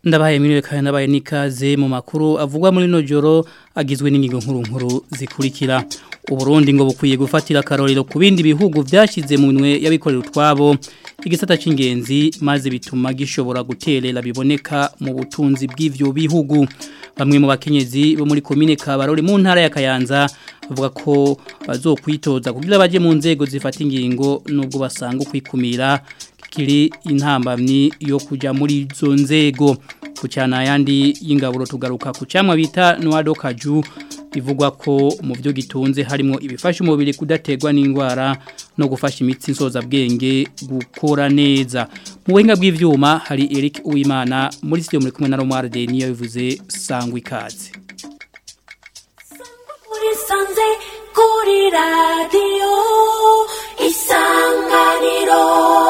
ndabaye mwiriwe kandi ndabaye nikaze mu makuru avugwa muri no joro agizwe n'ingingo nkuru nkuru zikurikira uburundi ngo bukwiye gufatira akarorero ku bindi bihugu byashyize mu minwe y'abikorera utwabo igisata cy'ingenzi maze bituma gishobora guterera biboneka mu butunzi bw'ivyo bihugu bamwe mu bakenyezi bo muri komine Kabarore mu ntara ya Kayanza bavuga ko bazokwitoza kugira baje mu nzego zifata ingingo nubwo basanga kwikumira kiri intambamyi yo kujya muri izo nzego ku cyana yandi y'ingaburo tugaruka ku cyamwa bita Noado Kaju bivugwa ko mu byo gitunze harimo ibifasha umubiri kudategwa n'indwara no gufasha imitsi nsoza bwenge gukora neza mu buhinga bw'ivyuma hari Eric Uwimana muri studio muri kumwe na Romar de niyo bivuze sangwa ikaze muri sanze kuri radio isanganiro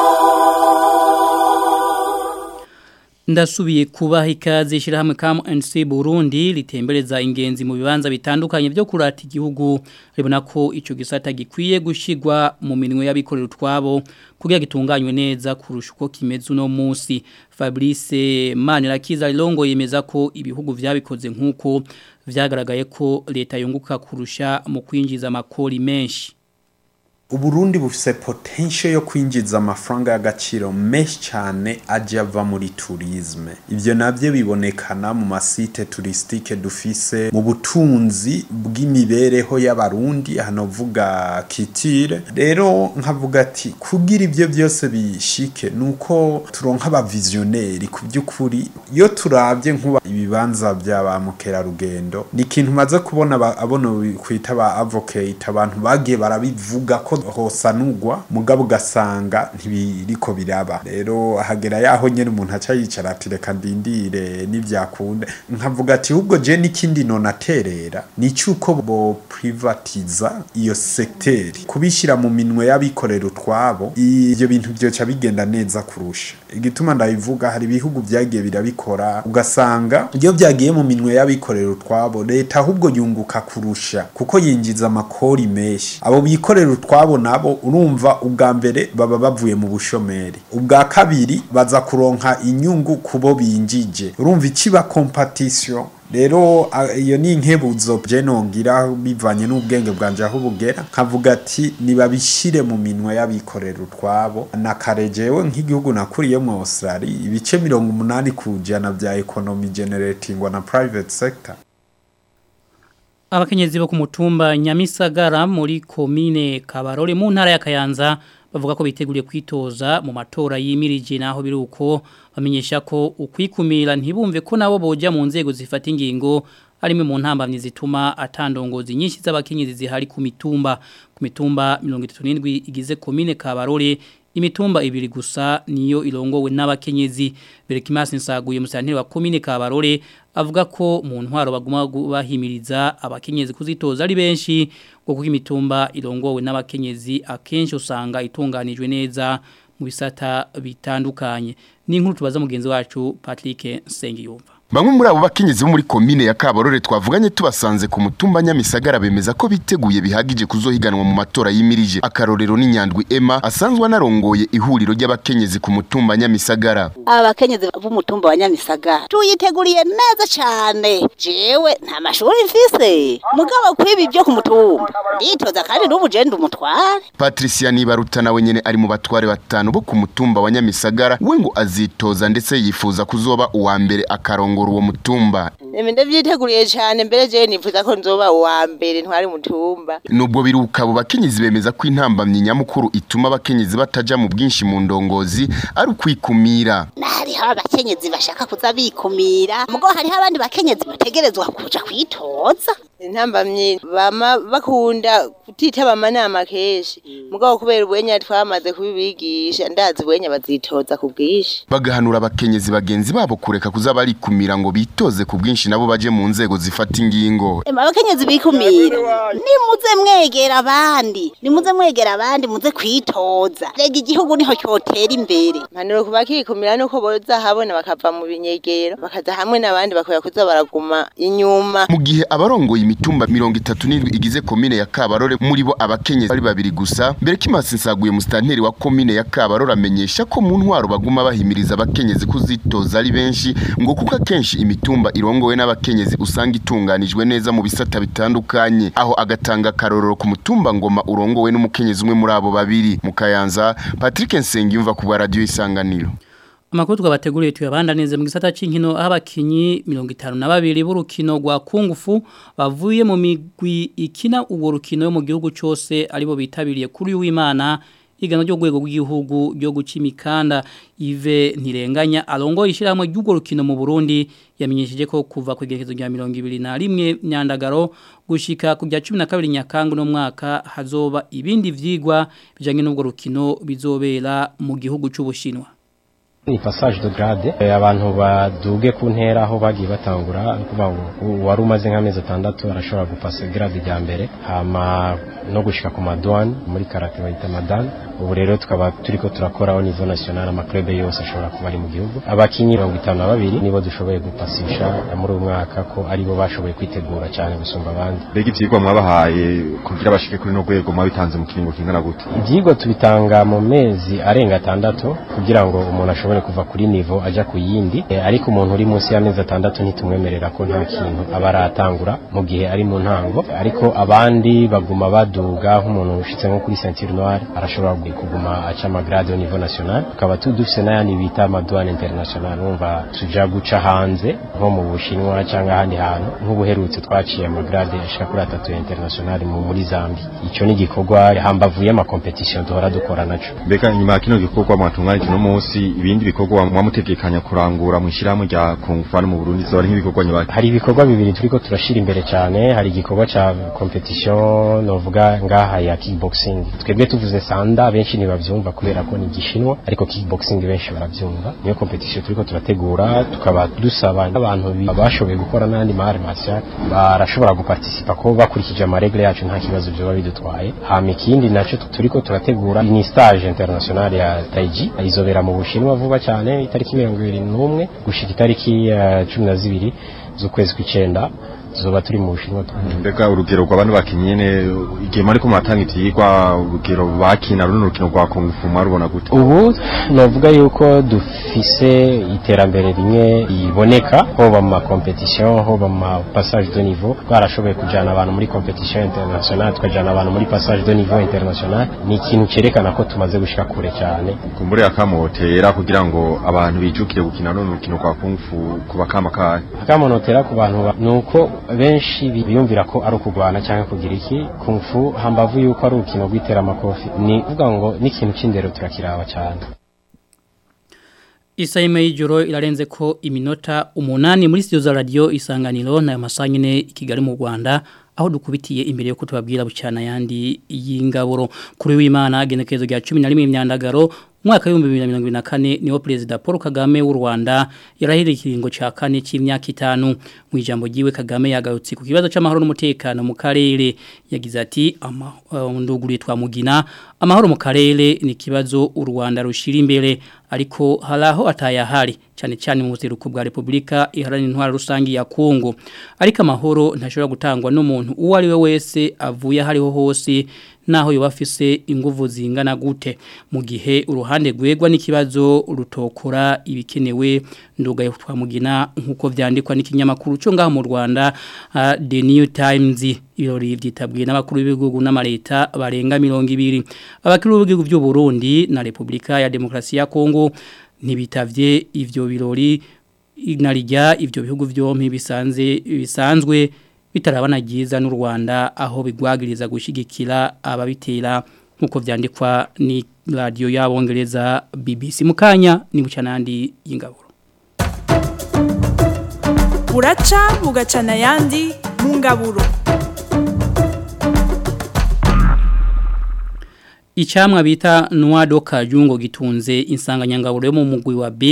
Ndasubiye kubaha ikaze ishirahamwe KMNC Burundi ritembereza ingenzi mu bibanza bitandukanye byo kurata igihugu ribona ko ico gisata gikwiye gushigwa mu minwe y'abikorera utwabo kugira gitunganywe neza kurusha uko kimeze uno munsi Fabrice Manirakiza Longo yemeza ko ibihugu vyabikoze nkuko vyagaragaye ko leta yunguka kurusha mu kwinjiza makori menshi Uburundi bufise potential yo kwinjiza amafaranga y'agaciro menshi cyane aje ava muri tourisme. Ivyo navyo bibonekana mu masite touristique dufise mu butunzi bw'imibereho y'abarundi hano vuga kitire. Rero nkavuga ati kugira ivyo byose bishike nuko turonka aba visionnaire ku byukuri iyo turavye nkuba ibibanza by'aba mukera rugendo ni ikintu maze kubona abono kwita ba advocate abantu bagiye barabivuga ko hosanurwa mugabo ugasanga ntibiriko biraba rero hagera yaho nyene umuntu aca yicara ati reka ndindire n'ivyakunda nkavuga ati ahubwo je n'ikindi nonaterera ni cyuko bo privatiza iyo sekteri kubishira mu minwe y'abikorera utwabo ivyo bintu byoca bigenda neza kurusha igituma ndabivuga hari ibihugu vyagiye birabikora ugasanga iyo vyagiye mu minwe y'abikorera utwabo leta ahubwo yunguka kurusha kuko yinjiza amakori menshi abo bikorera utwabo nabo urumva ubwa mbere baba bavuye mu bushomeri ubwa kabiri baza kuronka inyungu kubo binjije urumva ikiba competition rero iyo ni inkebuzo je nongira bivanye n'ubwenge bwanje aho bugera nkavuga ati nibabishire mu minwe y'abikorera utwabo nakarejewe nk'igihugu nakuriyemo Australia ibice mirongo umunani ku jana vya economy generatingwa na private sector Abakenyezi bo ku mutumba Nyamisagara muri komine Kabarore mu ntara ya Kayanza bavuga ko biteguriye kwitoza mu matora yimirije naho biruko bamenyesha ko ukwikumira ntibumve ko nabo boja mu nzego zifata ingingo arimwe mu ntambamye zituma atandongozi nyinshi z'abakenyezi zihari ku mitumba ku mitumba 37 igize komine Kabarore imitumba ibiri gusa niyo irongowe n'abakenyezi Berekimasi nsaguye musanteri wa komine Kabarore avuga ko mu ntwaro baguma bahimiriza abakenyezi kuzitoza ari benshi kuko imitumba irongowe n'abakenyezi akenshi usanga itunganijwe neza mu bisata bitandukanye ni inkuru tubaza mugenzi wacu Patrick Sengiyumva Bamwe muri abo bakenyezi bo muri komine ya Kabarore twavuganye tubasanze ku mutumba Nyamisagara bemeza ko biteguye bihagije kuzohiganwa mu matora yimirije. Akarorero ni Nyandwi Emma asanzwe anarongoye ihuriro ry'abakenyezi ku mutumba Nyamisagara. Aba bakenyezi b'umutumba wa Nyamisagara tuyiteguriye neza cyane. Jewe nta mashuri mfise. Mugabo kwibi byo ku mutumba. Nditoza kandi n'ubu je umutware. Patricia Nibaruta nawe nyene ari mu batware batanu bo ku mutumba wa Nyamisagara we ngo azitoza ndetse yifuza kuzoba uwa mbere akarongo uwo mutumba Emi ndavyiteguriye cyane mbere je nifuza ko nzoba uwa mbere ntwari mutumba nubwo biruka abo bakenyezi bemeza ko intambamyi nyamukuru ituma abakenyezi bataja mu bwinshi mu ndongozi ari ukwikumira hariho abakenyezi bashaka kuza bikumira mugo hariho abandi bakenyezi bategerezwa kuja kwitoza intambamyi bama bakunda kutitaba amanama kenshi mugabo kubera ubwenya twamaze kubibigisha ndazi ubwenya bazitoza ku bwinshi bagahanura abakenyezi bagenzi babo kureka kuza barikumira ngo bitoze ku bwinshi nabo baje mu nzego zifata ingingo Ema abakenyezi bikumira nimuze mwegera abandi nimuze mwegera abandi muze kwitoza rega igihugu niho cyotera imbere impanuro ku bakikumira nuko boza habona bakava mu binyegero bakaza hamwe n'abandi bakwiye kuza baraguma inyuma mu gihe abarongoye mitumba mirongo itatu n'indwi igize komine ya Kabarore muri bo abakenyezi bari babiri gusa mbere kimasi nsaguye musitanteri wa komine ya Kabarore amenyesha ko mu ntwaro baguma bahimiriza abakenyezi kuzitoza ari benshi ngo kuko akenshi imitumba irongowe n'abakenyezi usanga itunganijwe neza mu bisata bitandukanye aho agatanga karororo ku mutumba ngoma urongowe n'umukenyezi umwe muri abo babiri mu Kayanza Patrick Nsengiyumva ku radio isanganiro Amakuru twabateguriye tuyabandaneze mu gisata c'inkino aho abakinyi 52 b'urukino rwa kungufu bavuye mu migwi ikina ubwo rukino yo mu gihugu cyose aribo bitabiriye kuri w'Imana igano ryo gwego rw'igihugu ryo guca imikanda Yves Ntirenganya arongo ishiramwe ry'ugo rukino mu Burundi yamenyesheje ko kuva ku igerekezo rya 2021 myandagaro gushika ku rya 12 nyakangu no mwaka hazoba ibindi vyigwa bijanye n'ubwo rukino bizobera mu gihugu c'Ubushinwa ni passage de grade e, abantu baduge ku ntera aho bagiye batangura kuvuga ngo wari umaze nk'amezi atandatu arashobora gupasa grade rya mbere hama no gushika ku madouane muri karate bayita madane ubu rero tukaba turiko turakora au niveau national amaklube yose ashobora kuba ari mu gihugu abakinyi mirongo itanu na babiri nibo dushoboye gupasisha muri uyu mwaka ko aribo bashoboye kwitegura cyane gusumba abandi mbega ivyigwa mwabahaye kugira bashike kuri no rwego mwabitanze mu kiringo kingana gute ivyigwa tubitanga mu mezi arenga atandatu kugira ngo umuntu ashobore kuva kuri nivo aja ku yindi e, ariko umuntu uri munsi y'amezi atandatu ntitumwemerera ko nta kintu aba aratangura mu gihe ari mu ntango ariko abandi baguma baduga nk'umuntu ushitse nko kuri ceinture noire arashobora kuguma aca amagrade au niveau national tukaba dufise n'ayandi bita amadouane international numva tuja guca hanze nko mu bushinwa cyangwa ahandi hantu nk'ubuherutse twaciye amagrade ashika kuri atatu ya international mu muri Zambia ico ni igikorwa hambavuye ama competition duhora dukora naco mbega nyuma ya kino gikorwa mwatunganya kino munsi ibindi bikorwa mwamutegekanya kurangura mu ishyirahamwe rya kungufana mu Burundi zo nk'ibikorwa nyabaki hari ibikorwa bibiri turiko turashira imbere cyane hari igikorwa ca competition novuga ngaha ya kickboxing twebwe tuvuze sanda benshi ntibavyumva kubera ko ni gishinwa ariko kickboxing benshi baravyumva niyo competition turiko turategura tukaba dusaba abantu bashoboye gukora n'andi mare martial barashobora guparticipa ko bakurikije amaregle yacu nta kibazo byoba bidutwaye hama ikindi naco turiko turategura ni stage international ya taiji izobera mu bushinwa vuba cyane itariki mirongo ibiri n'umwe gushika itariki ya cumi na zibiri z'ukwezi kw'icenda zoba turi mu bushinwa mbega urugero rw'abantu bakinye nyene igihe mariko muratanga ivyigwa urugero bakina runo rukino rwa kungufu mwarubona gute ubu novuga yuko dufise iterambere rimwe riboneka hoba mu makompetition hoba mu mapassage de niveau twarashoboye kujana abantu muri competition international tukajana abantu muri passage de niveau international ni ikintu cerekana ko tumaze gushika kure cyane kumbure akamotera kugira ngo abantu bijukire gukina runo rukino rwa kungufu kuba kama kahe akamotera ku bantu nuko benshi biyumvira ko ari ukugwana cyangwa kugira iki kumfu hambavu yuko ari urukino rw'itera amakofi ni uvuga ngo n'ikintu cy'indero turakiraba cyane Isaime y'ijoro irarenze ko iminota umunani muri studio za radio isanganiro na masanyine ikigali mu Rwanda aho dukubitiye imbere yo kutubabwira bucana yandi y'ingaburo kuri w'Imana genekezo rya 11 imyandagaro mwaka w'ibihumbi bibiri na mirongo ibiri na kane niwo perezida paul kagame w'u rwanda yarahiriye ikiringo cya kane cy'imyaka itanu mu ijambo ryiwe kagame yagarutse ku kibazo cy'amahoro n'umutekano mu karere yagize ati nduguriye twamugina amahoro mu karere ni ikibazo u rwanda rushyira imbere ariko hari aho atayahari cyane cyane mu buseruko bwa repubulika iharanira intwara rusange ya kongo ariko amahoro ntashobora gutangwa n'umuntu uwo ari we wese avuye aho ariho hose naho yoba afise inguvu zingana gute mu gihe uruhande rwegwa n'ikibazo rutokora ibikenewe ndugaye twamugina nkuko vyandikwa n'ikinyamakuru cyo ngaho mu Rwanda uh, The New Times ibirori byitabwiye n'abakuru b'ibihugu n'amareta barenga 200 abakuru b'ibihugu by'u Burundi na Republika ya Demokrasi ya Kongo ntibitavye ivyo birori inarijya ivyo bihugu byompi bisanze bisanzwe bitarabana giza n'u Rwanda aho bigwagiriza gushigikira ababitera nkuko vyandikwa ni radio y'abongereza BBC mukanya ni bucanandi y'ingaburo Uraca bugacana yandi mu ngaburo Icamwa bita Noado Kajungo gitunze insanganyangaburo yo mu mugwi wa B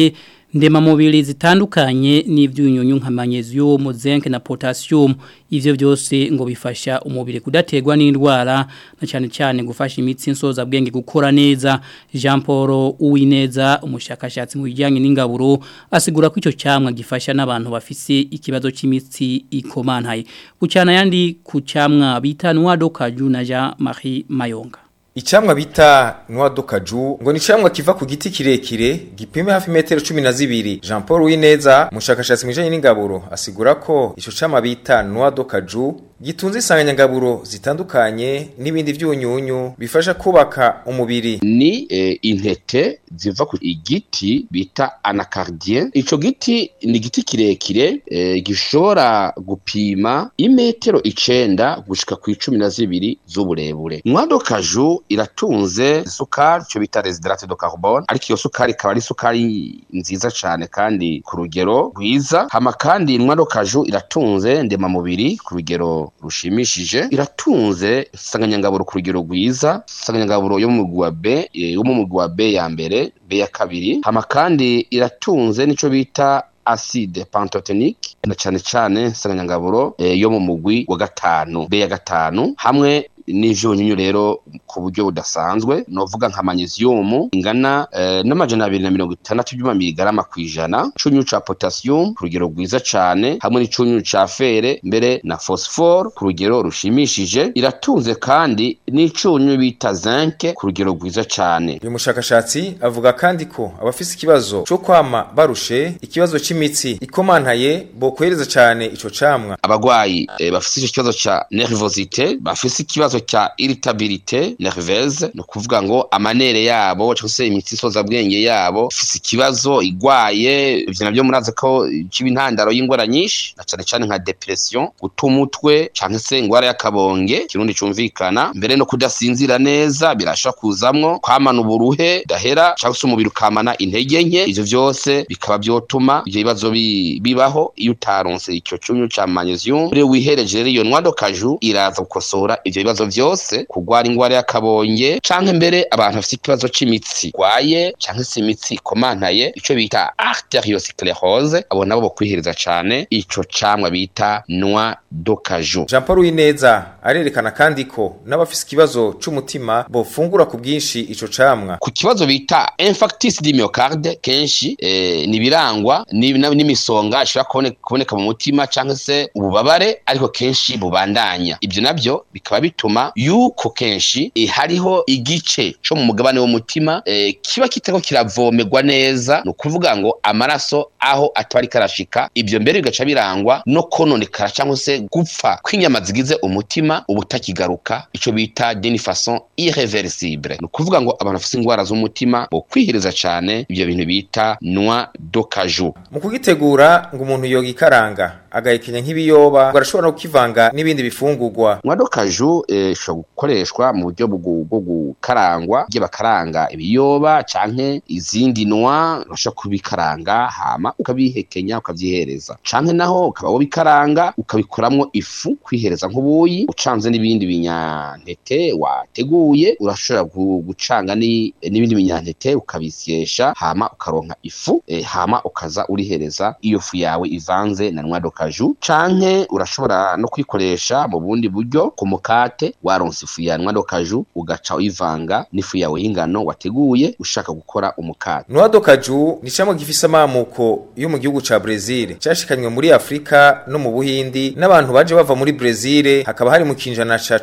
ndemamubiri zitandukanye n'ibyunyunyu nka magnesium zinc na potassium ivyo byose ngo bifasha umubiri kudaterwa n'indwara na cyane cyane gufasha imitsi insoza bwenge gukora neza Jean Paul Uwineza umushakashatsi mu bijyanye n'ingaburo asigura ko icyo cyamwa gifasha n'abantu bafise ikibazo cy'imitsi ikomantaye bucyana yandi ku cyamwa bita Noix de Cajou na Jean Marie Mayonga Icamwa bita Noix de Cajou ngo ni camwa kiva ku giti kirekire gipime hafi metero 12 Jean Paul Wineza mushakashatsi mwijanye n'ingaburo asigura ko ico camwa bita Noix de Cajou gitunze insanganyangaburo zitandukanye n'ibindi vyunyunyu bifasha kubaka umubiri ni eh, intete ziva ku igiti bita anacardien ico giti ni igiti kirekire eh, gishobora gupima imetero icenda gushika ku icumi na zibiri z'uburebure mwado kaju iratunze isukari ico bita residrate de carbone ariko iyo sukari ikaba ari isukari nziza cane kandi ku rugero rwiza hama kandi mwado kaju iratunze ndemamubiri ku rugero rushimishije iratunze insanganyangaburo ku rugero rwiza insanganyangaburo yo mu mugwi wa B eh, yo mu mugwi wa B ya mbere B ya kabiri hama kandi iratunze nico bita acide pantotenique na cane cane insanganyangaburo eh, yo mu mugwi wa gatanu B ya gatanu hamwe n'ivyunyunyu rero ku buryo budasanzwe novuga nka magnesium ingana eh, n'amajana abiri na mirongo itandatu by'amamiligarama kw'ijana icunyu ca potassium ku rugero rwiza cane hamwe n'icunyu ca fere mbere na phosphore ku rugero rushimishije iratunze kandi n'icunyu bita zinc ku rugero rwiza cane uyu mushakashatsi avuga kandi ko abafise ikibazo co kwama barushe ikibazo c'imitsi ikomantaye bokwereza cane ico camwa abagwayi eh, bafise ico kibazo ca nervosité bafise ikibazo ca irritabilité nerveuse no kuvuga ngo amanere yabo cyangwa se imitsi isoza bwenge yabo ifise ikibazo igwaye ivyo navyo murazi ko ciba intandaro y'ingwara nyinshi na cane cane nka depression guta umutwe canke se ingwara y'akabonge kirundi cumvikana mbere no kudasinzira neza birashobora kuzamwo kwamana uburuhe dahera cyangwa se umubiri ukamana intege nke ivyo vyose bikaba vyotuma ivyo bibazo bi- bibaho iyo utaronse icyo cunyu ca magnesium rero wihereje rero iyo noix de cajou iraza gukosora ivyo bibazo vyose kugwara ingwara y'akabonge canke mbere abantu bafite ikibazo c'imitsi gwaye canke se imitsi ikomantaye ico bita arteriosclerose abo nabo bokwihereza cane ico camwa bita noix de cajou Jean Paul Wineza arerekana kandi ko n'abafise ikibazo c'umutima bofungura ku bwinshi ico camwa ku kibazo bita infarctus du myocarde kenshi eh, nibirangwa ni- na- n'imisonga ishobora kubone- kuboneka mu mutima canke se ububabare ariko kenshi bubandanya ivyo navyo bikaba bituma yuko kenshi eh, hariho igice co mu mugabane w'umutima eh, kiba kitako kiravomerwa neza ni ukuvuga ngo amaraso aho ataba ariko arashika ivyo mbere bigaca birangwa no kononekara cyangwa se gupfa kw'inyama zigize umutima ubutakigaruka ico bita d'une façon irréversible ni ukuvuga ngo abantu bafite ingwara z'umutima bo kwihiriza cane ivyo bintu bita noix de cajou mu kugitegura ngo umuntu yogikaranga agahekenya nk'ibiyoba ngo arashobora no kukivanga n'ibindi bifungurwa noix de cajou eh, ishobora gukoreshwa mu buryo bwo bwo gukarangwa igihe bakaranga ibiyoba canke izindi noix urashobora kubikaranga hama ukabihekenya ukavyihereza canke naho ukaba wobikaranga ukabikuramwo ifu kwihereza nk'ubuyi ucanze n'ibindi binyantete wateguye urashobora gu- gucanga ni- n'ibindi binyantete ukabisyesha hama ukaronka ifu eh, hama ukaza urihereza iyo fu yawe ivanze na noix de cajou canke urashobora no kwikoresha mu bundi buryo ku mukate waronse ifu ya noix de cajou ugaca uyivanga n'ifu yawe y'ingano wateguye ushaka gukora umukate Noix de Cajou ni camwa gifise amamuko yo mu gihugu ca Brazil cashikanywe muri Afrika no mu Buhindi n'abantu baje bava muri Brazil hakaba hari mu kinjana ca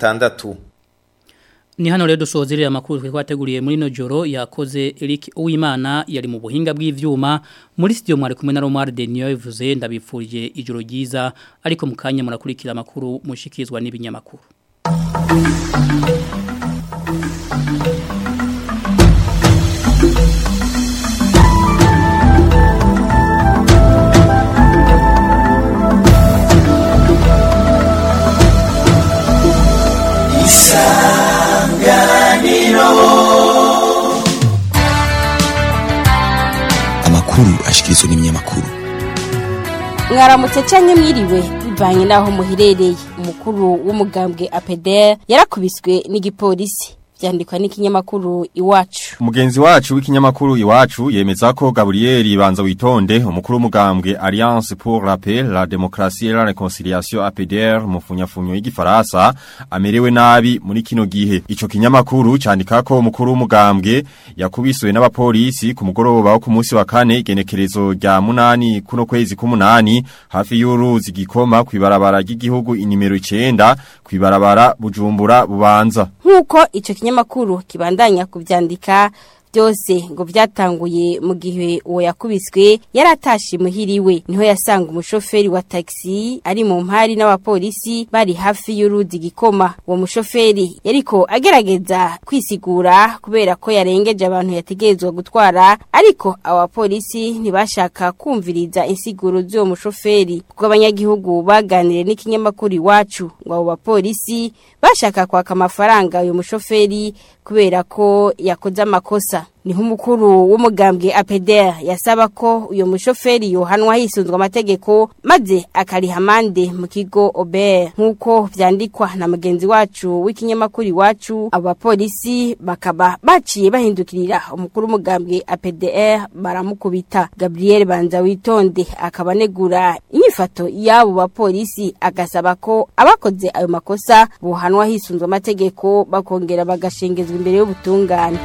16 Ni hano rero dusozerera amakuru twe kwateguriye muri no joro yakoze Eric Uwimana yari mu buhinga bw'ivyuma muri studio mwari kumwe na Romar Denio bivuze ndabifurije ijoro ryiza ariko mukanya murakurikira amakuru mushikizwa n'ibinyamakuru amakuru ashikirizwa n'ibinyamakuru mwaramutse canke mwiriwe bivanye naho muherereye umukuru w'umugambwe APDR yarakubiswe n'igipolisi vyandikwa n'ikinyamakuru iwacu Mugenzi wacu w'ikinyamakuru iwacu yemeza ko Gabriel Banza witonde umukuru w'umugambwe Alliance pour la paix, la démocratie et la réconciliation APDR mu funyafunyo y'igifaransa amerewe nabi muri kino gihe. Ico kinyamakuru candika ko umukuru w'umugambwe yakubiswe n'abapolisi ku mugoroba wo ku munsi wa kane igenekerezo rya munani kuno kwezi k'umunani hafi y'uruzi gikoma kwibarabara ry'igihugu inimero 9 kwibarabara Bujumbura bubanza. nk'uko icyo kinyamakuru kibandanya kubyandika byose ngo byatanguye mu gihe uwo yakubiswe yari atashe muhiriwe niho yasanga umushoferi wa taxi ari mu mpari n'abapolisi bari hafi y'uruzi gikoma uwo mushoferi yariko agerageza kwisigura kubera ko yarengeje abantu yategerezwa gutwara ariko abo bapolisi ntibashaka kumviriza insiguro z'uwo mushoferi kuko abanyagihugu baganiriye n'ikinyamakuru iwacu ngo abo bapolisi bashaka kwaka amafaranga uyu mushoferi kubera ko yakoze amakosa niho umukuru w'umugambwe APDR yasaba ko uyo mushoferi yohanwa hisunzwe amategeko maze akariha amande mu kigo Ober nkuko vyandikwa na mugenzi wacu w'ikinyamakuru iwacu abo bapolisi bakaba baciye bahindukirira umukuru w'umugambwe APDR baramukubita Gabriel Banza witonde akaba negura inyifato y'abo bapolisi agasaba ko abakoze ayo makosa bohanwa hisunzwe amategeko bakongera bagashengezwa imbere y'ubutungane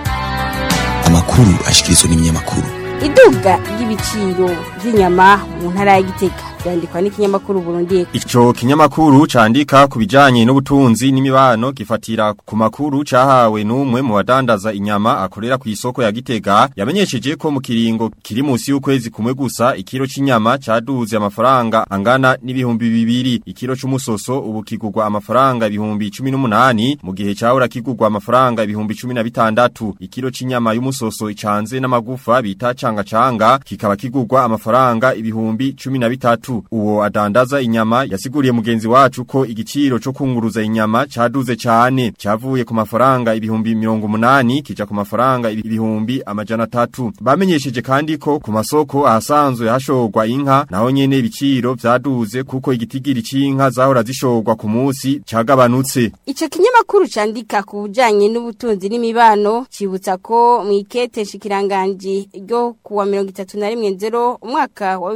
amakuru ashikirizwa n'ibinyamakuru iduga ry'ibiciro by'inyama mu ntara ya Gitega byandikwa n'ikinyamakuru Burundi Ico kinyamakuru candika ku bijanye n'ubutunzi n'imibano gifatira ku makuru cahawe n'umwe mu badandaza inyama akorera ku isoko ya Gitega yamenyesheje ko mu kiringo kiri munsi y'ukwezi kumwe gusa ikiro c'inyama caduze amafaranga angana n'ibihumbi bibiri ikiro c'umusoso ubu kigurwa amafaranga ibihumbi 18 mu gihe cahora kigurwa amafaranga ibihumbi 16 ikiro c'inyama y'umusoso icanze n'amagufa bita canga canga kikaba kigurwa amafaranga ibihumbi 13 uwo adandaza inyama yasiguriye mugenzi wacu ko igiciro cyo kunguruza inyama caduze cyane cyavuye ku mafaranga ibihumbi 180 kija ku mafaranga ibihumbi amajana 3 bamenyesheje kandi ko ku masoko ahasanzwe hashogwa inka naho nyene ibiciro vyaduze kuko igitigiri c'inka zahora zishogwa ku munsi cagabanutse Ico kinyamakuru candika ku bujanye n'ubutunzi n'imibano cibutsa ko mu ikete shikiranganji ryo kuwa 31 umwaka wa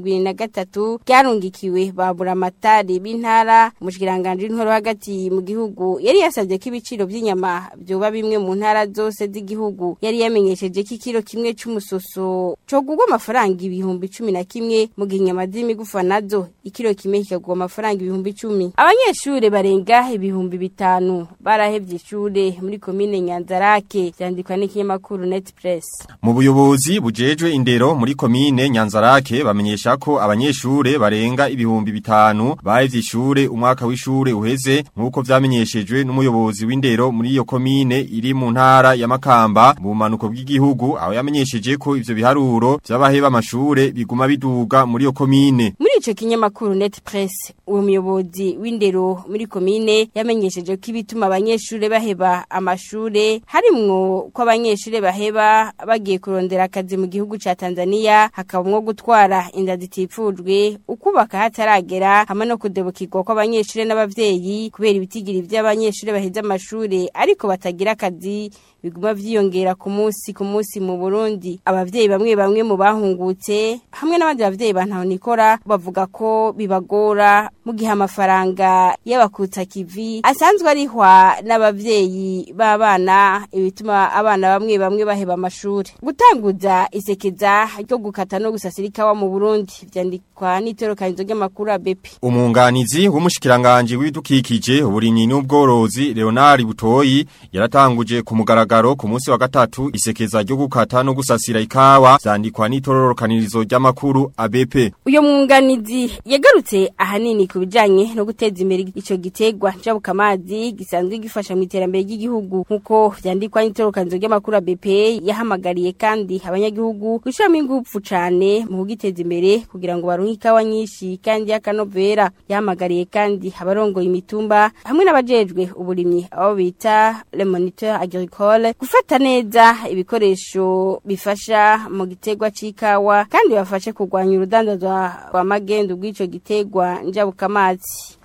2023 ryarungikiwe babura amatari b'intara umushikiranganje intoro hagati mu gihugu yari yasabye ko ibiciro by'inyama byoba bimwe mu ntara zose z'igihugu yari yamenyesheje ko ikiro kimwe c'umusoso cogurwa amafaranga ibihumbi 11 mu gihe inyama z'imigufa nazo ikiro kimwe kikagurwa amafaranga ibihumbi 10 abanyeshure barenga ibihumbi bitanu barahevye ishure muri komine Nyanzarake byandikwa n'ikinyamakuru Netpress mu buyobozi bujejwe indero muri komine Nyanzarake bamenyesha ko abanyeshure barenga ibihumbi bitanu bahevye ishure umwaka w'ishure uheze nkuko vyamenyeshejwe n'umuyobozi w'indero muri iyo komine iri mu ntara ya Makamba mu manuko bw'igihugu aho yamenyesheje ko ivyo biharuro vy'abaheba amashure biguma biduga muri iyo komine muri ico kinyamakuru Netpress uwo muyobozi w'indero muri komine yamenyesheje ko ibituma abanyeshure baheba amashure harimwo ko abanyeshure baheba bagiye kurondera akazi mu gihugu ca Tanzania hakabamwo gutwara inda zitifujwe ukubaka hataragera hamwe no kudebukirwa kw'abanyeshure n'abavyeyi kubera ibitigiri vy'abanyeshure baheze amashure ariko batagira akazi biguma vyiyongera ku munsi ku munsi mu Burundi abavyeyi bamwe bamwe mu bahungutse hamwe n'abandi bavyeyi bantahonikora bavuga ko bibagora mu gihe amafaranga y'abakutsa kivi asanzwe arihwa n'abavyeyi b'abana ibituma abana bamwe bamwe baheba amashuri gutanguza isekeza ryo gukata no gusasira ikawa mu Burundi vyandikwa n'itorokanizo ry'amakuru ABP Umunganizi w'umushikiranganje w'ibidukikije uburimyi n'ubworozi Leonard Butoyi yaratanguje ku mugaragaro ku munsi wa gatatu isekeza ryo gukata no gusasira ikawa vyandikwa n'itororokanirizo ry'amakuru ABP uyo mwunganizi yagarutse ahanini ku bijanye no guteza imbere ico gitegwa njabukamazi gisanzwe gifasha mu iterambere ry'igihugu nkuko vyandikwa n'itorokanzo ry'amakuru ABP yahamagariye kandi abanyagihugu gushiramo ingufu cane mu kugiteza imbere kugira ngo baronke ikawa nyinshi kandi y'akanovera yahamagariye kandi abarongoye imitumba hamwe n'abajejwe uburimyi abo bita le moniteur agricole gufata neza ibikoresho bifasha mu gitegwa c'ikawa kandi bafashe kurwanya urudandazwa rwa magendu bw'ico gitegwa njabukamazi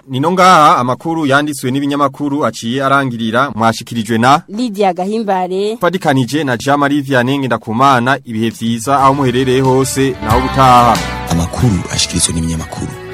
Nino ngaha amakuru yanditswe n'ibinyamakuru aciye arangirira mwashikirijwe na Lydia Gahimbare Fadikanije na Jean Marie Vianney Ngendakumana ibihe vyiza aho muherereye hose naho gutaha amakuru ashikirizwa n'ibinyamakuru